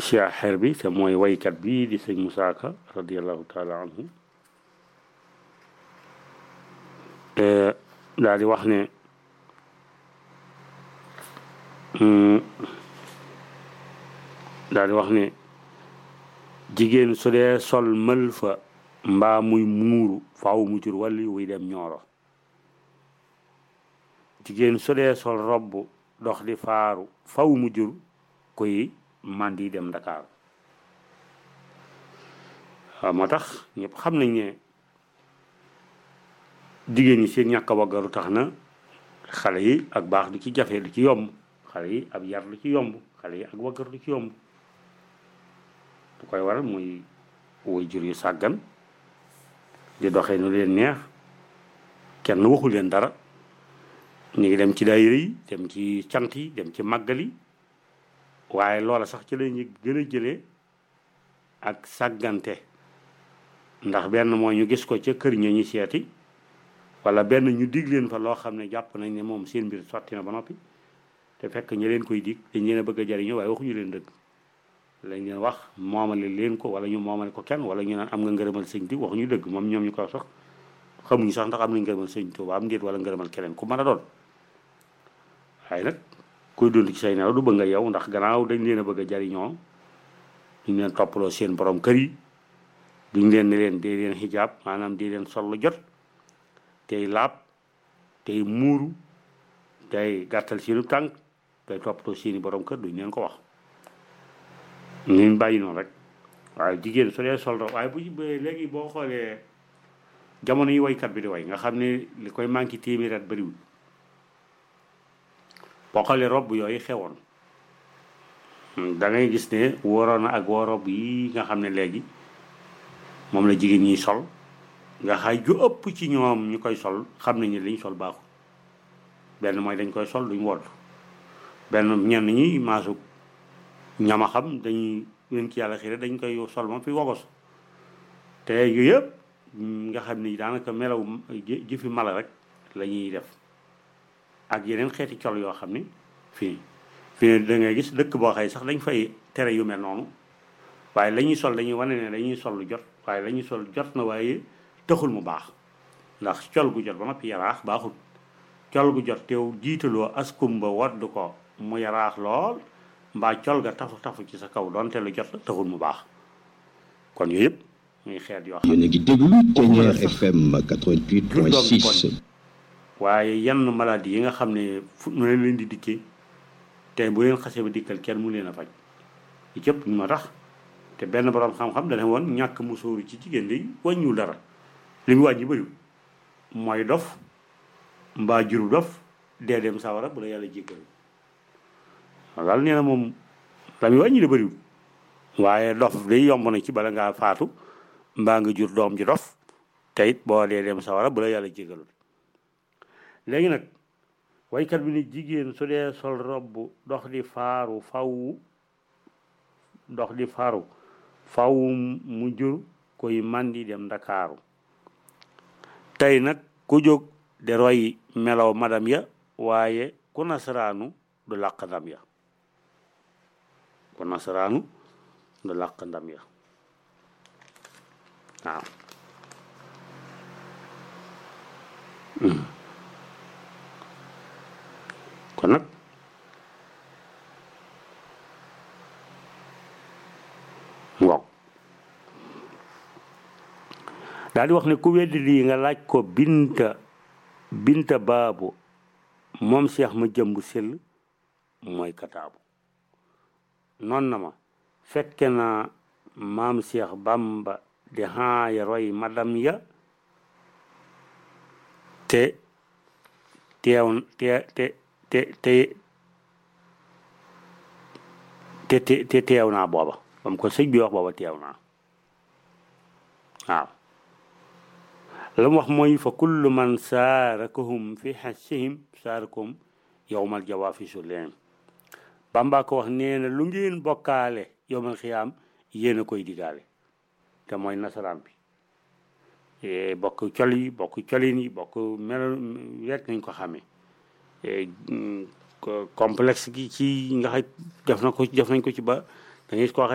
siyaxeer bi te mooy waykat bi di sëñ Musaa Ka radiallahu taala anhu daal di wax ne daal di wax ne jigéen su dee sol mël fa mbaa muy muuru faaw mu jur wàlli wuy dem ñooro jigéen su dee sol robb dox di faaru faw mu jur koy mandi dem Dakar waaw moo tax ñëpp xam nañ ne jigéen ñi seen ñàkk a waggaru tax na xale yi ak baax du ci jafe du ci yomb xale yi ab yar du ci yomb xale yi ak waggar du ci yomb du koy waral muy woy jur yu sàggan di doxee nu leen neex kenn waxu leen dara ñu ngi dem ci daayira yi dem ci cant yi dem ci màggal yi waaye loola sax ci la ñu gën a jëlee ak sàggante ndax benn mooy ñu gis ko ca kër ña ñu seeti wala benn ñu dig leen fa loo xam ne jàpp nañ ne moom seen mbir sotti na ba noppi te fekk ñi leen koy dig dañ leen a bëgg a jariñoo waaye waxuñu leen dëgg lañ leen wax moomale leen ko wala ñu moomale ko kenn wala ñu naan am nga ngërëmal sëñ di waxuñu dëgg moom ñoom ñu ko sax xamuñu sax ndax am nañ ngërëmal sëñ Tuuba am ndéet wala ngërëmal keneen ku mën a doon waaye nag kuy dund ci say nelaw du bëgg nga yow ndax gannaaw dañ leen a bëgg a jariñoo duñ leen toppaloo seen borom kër yi duñ leen ne leen dee leen xijaab maanaam dee leen sol lu jot tey laab tey muuru tey gàttal seenu tànk tey toppatoo seeni borom kër duñ leen ko wax ñu bàyyi noonu rek waaye jigéen su dee sol waaye bu léegi boo xoolee jamono yi waykat bi di way nga xam ne li koy manqué téeméer at bëriwul boo xoolee robb yooyu xewoon da ngay gis ne wóoroon na ak woo robb yi nga xam ne léegi moom la jigéen ñiy sol nga xay ju ëpp ci ñoom ñu koy sol xam nañ ne liñ sol baaxul benn mooy dañ koy sol duñ wodd benn ñenn ñi maasu ñama xam dañuy leen ci yàlla xire dañ koy sol moom fi wogos te yooyu yëpp nga xam ni daanaka melaw jëfi mala rek la ñuy def ak yeneen xeeti col yoo xam ni fii fii da ngay gis dëkk boo xëy sax dañ fay tere yu mel noonu waaye la ñuy sol dañuy wane ne dañuy sol lu jot waaye la ñuy sol jot na waaye taxul mu baax ndax col gu jot ba noppi yaraax baaxul col gu jot teew jiitaloo askumba wadd ko mu yaraax lool mbaa col ga tafu tafu ci sa kaw doonte lu jot taxul mu baax kon yooyu yëpp muy xeet yoo xam yéen a ngi déglu Ténière FM 88.6 waaye yenn maladie yi nga xam ne fu nu leen leen di dikkee te bu leen xasee ba dikkal kenn mu leen a faj yi cëpp ñu ma tax te benn borom xam-xam dana woon ñàkk musóoru ci jigéen di wàññiwul dara li mu wàññi bëriwul mooy dof mbaa juru dof dee dem sawara bu la yàlla jéggal daal nee na moom la muy wàññi la bëriwul waaye dof day yomb na ci bala ngaa faatu mbaa nga jur doom ji dof te it boo dee dem sawara bu la yàlla jéggalul léegi nag waykat bi ni jigéen su dee sol robb dox di faaru faw dox di faaru faw mu jur koy mandi dem ndakaaru tey nag ku jóg de roy melow madam ya waaye ku nasaraanu du làq ndam ya ku nasaraanu du làq ndam ya waaw kon nag waaw daal di wax ne ku weddi lii nga laaj ko binta binta baabu moom seex ma jëmb sell mooy kataabu noon na ma fekke na maam seex bamba di haaya roy madam ya te teew te te te te te te te teew naa booba bam ko sëñ bi wax booba teew naa waaw la mu wax mooy fa kullu man saarakahum fi xasihim saarakum yowmal jawaafi su leen bamba ko wax nee na lu ngeen bokkaale yowmal xiyaam yéen a koy digaale te mooy nasaraan bi bokk col yi bokk colin yi bokk mel rek nañ ko xamee complexe gi ci nga xam def na ko def nañ ko ci ba da ngay ko